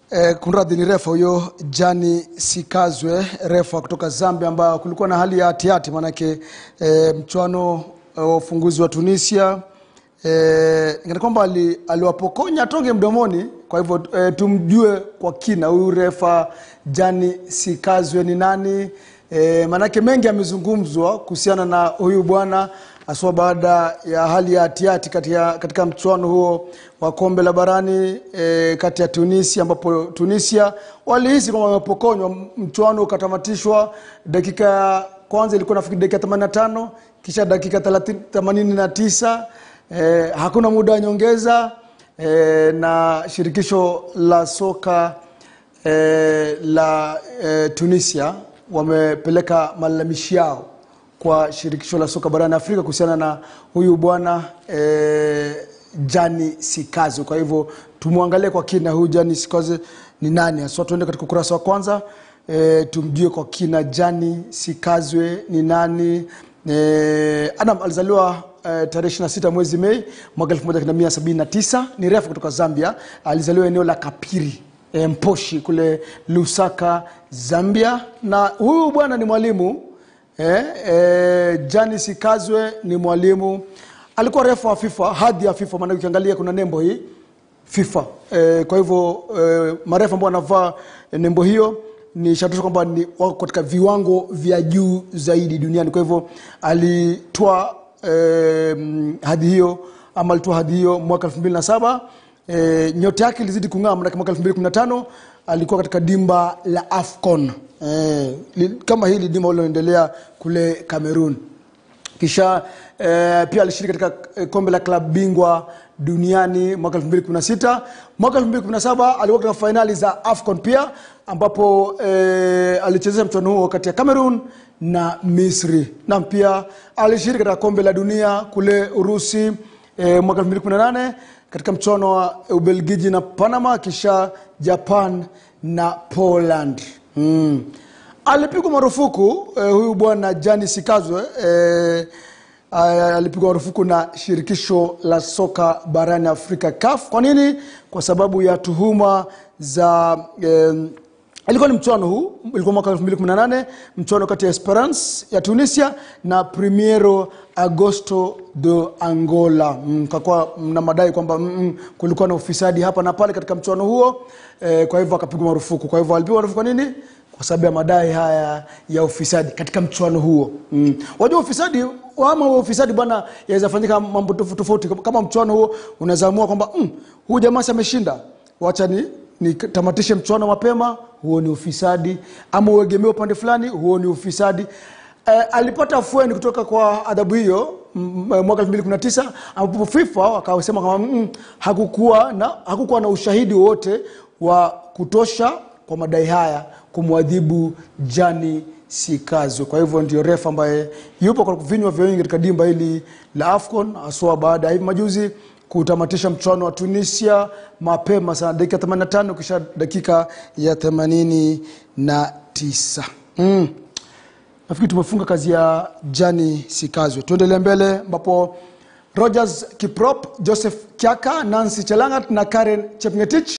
Eh, kunradhi ni refa huyo Jani Sikazwe, refa kutoka Zambia, ambayo kulikuwa na hali ya hatihati, maanake eh, mchuano wa ufunguzi wa Tunisia eh, ingana kwamba ali, aliwapokonya tonge mdomoni. Kwa hivyo eh, tumjue kwa kina huyu refa Jani Sikazwe ni nani? Eh, maanake mengi yamezungumzwa kuhusiana na huyu bwana haswa baada ya hali ya hatihati katika, katika mchuano huo wa kombe la barani e, kati ya Tunisia ambapo Tunisia walihisi kwamba wamepokonywa. Mchuano ukatamatishwa dakika ya kwanza ilikuwa nafikiri dakika 85 kisha dakika 30 89 e, hakuna muda wa nyongeza e, na shirikisho la soka e, la e, Tunisia wamepeleka malalamishi yao kwa shirikisho la soka barani Afrika kuhusiana na huyu bwana e, Jani Sikazwe. Kwa hivyo tumwangalie kwa kina huyu Jani Sikazwe ni nani haswa. Tuende katika ukurasa wa kwanza e, tumjue kwa kina Jani Sikazwe ni nani. E, Adam alizaliwa e, tarehe 26 mwezi Mei mwaka 1979 ni refu kutoka Zambia. Alizaliwa eneo la Kapiri e, Mposhi kule Lusaka, Zambia, na huyu bwana ni mwalimu Eh, eh, Jani Sikazwe ni mwalimu, alikuwa refa wa FIFA, hadhi ya FIFA, maana ukiangalia kuna nembo hii FIFA. Eh, kwa hivyo eh, marefa ambao wanavaa eh, nembo hiyo ni shatusha kwamba ni wako katika viwango vya juu zaidi duniani. Kwa hivyo alitoa eh, hadhi hiyo ama alitoa hadhi hiyo mwaka 2007. Eh, nyota yake ilizidi kung'aa maana mwaka 2015 alikuwa katika dimba la Afcon eh, li, kama hili dimba liloendelea kule Cameroon. Kisha eh, pia alishiriki katika eh, kombe la klabu bingwa duniani mwaka 2016. Mwaka 2017 alikuwa katika fainali za Afcon pia ambapo eh, alichezesha mchuano huo kati ya Cameroon na Misri, na pia alishiriki katika kombe la dunia kule Urusi eh, mwaka 2018 katika mchuano wa Ubelgiji na Panama, kisha Japan na Poland. Mm. Alipigwa marufuku eh, huyu bwana Jani Sikazwe eh, alipigwa marufuku na shirikisho la soka barani Afrika CAF. Kwa nini? Kwa sababu ya tuhuma za eh, ilikuwa ni mchuano huu, ilikuwa mwaka 2018 mchuano kati ya Esperance ya Tunisia na Primeiro Agosto de Angola. Mm, kakuwa na madai kwamba mm, kulikuwa na ufisadi hapa na pale katika mchuano huo eh, kwa hivyo akapigwa marufuku. Kwa hivyo alipigwa marufuku kwa nini? Kwa sababu ya madai haya ya ufisadi katika mchuano huo. Mm. Wajua ufisadi ama ufisadi bwana, yaweza fanyika mambo tofauti tofauti. Kama mchuano huo unaweza amua kwamba mm, huyu jamaa si ameshinda, wacha ni nitamatishe mchuano mapema, huo ni ufisadi. Ama uegemee upande fulani, huo ni ufisadi. Eh, alipata afueni kutoka kwa adhabu hiyo mwaka 2019 ambapo FIFA wakasema kama mm, hakukuwa na hakukuwa na ushahidi wowote wa kutosha kwa madai haya kumwadhibu Jani Sikazwe. Kwa hivyo ndio refa ambaye yupo kwa vinywa vya wengi katika dimba hili la AFCON haswa baada ya hivi majuzi kutamatisha mchuano wa Tunisia mapema sana dakika 85 kisha dakika ya 89. Mm. Nafikiri tumefunga kazi ya Jani Sikazwe. Tuendelee mbele ambapo Rogers Kiprop, Joseph Kiaka, Nancy Chelangat na Karen Chepngetich